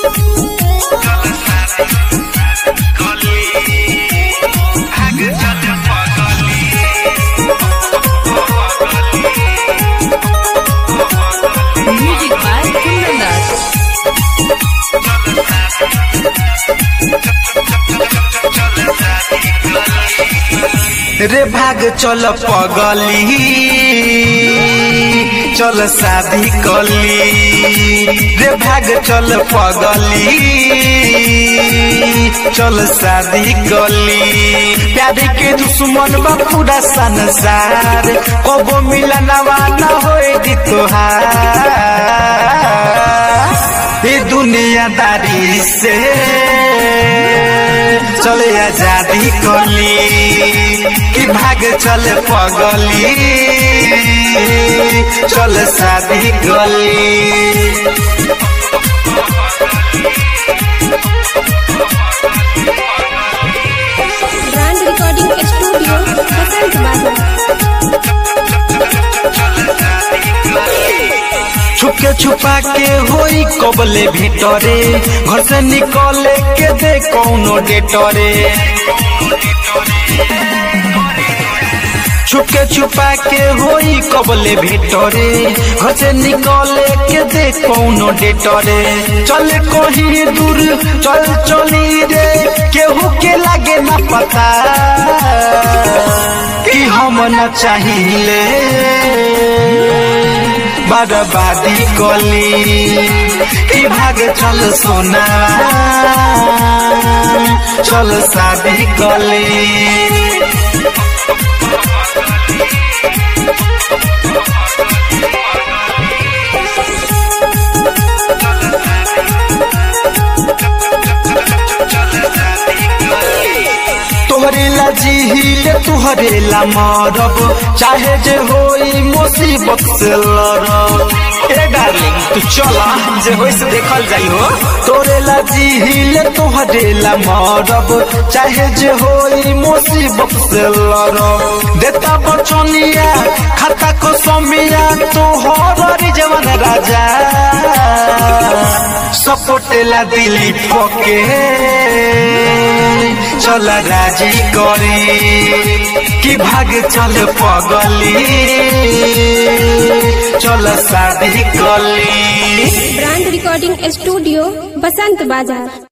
Music by Kundan Das. रे भाग चल पगली चल शादी कली रे भाग चल पगली चल शादी कली प्यार के दुश्मन बा पूरा संसार कबो मिलनवा न होए दी तोहार ये दुनियादारी से चले आजादी कली कि भाग चल पगली चल शादी गली ब्रांड रिकॉर्डिंग स्टूडियो बसंत बाजार छुपके छुपा के होई कबले भीतरे घर से निकले के दे कौनो डेटरे छुपके छुपा के होई कबले भीतरे घर से निकले के दे कौनो डेटरे चल कहीं दूर चल चली रे केहू के लागे ना पता कि हम न चाहिए बर्बादी कली कि भाग चल सोना चल शादी कली तोहरे ला जिहिले तुहरे ला मरब चाहे जे होई मुसीबत से लड़ब ए डार्लिंग तू चला जे होई से देखल जाई हो तोरे ला जिहिले तुहरे ला मरब चाहे जे होई मुसीबत से लड़ब देता बचनिया खाता को समिया तोहर जवान राजा सपोटेला दिली पके चल राजी करे कि भाग चल पगली चल शादी कली ब्रांड रिकॉर्डिंग स्टूडियो बसंत बाजार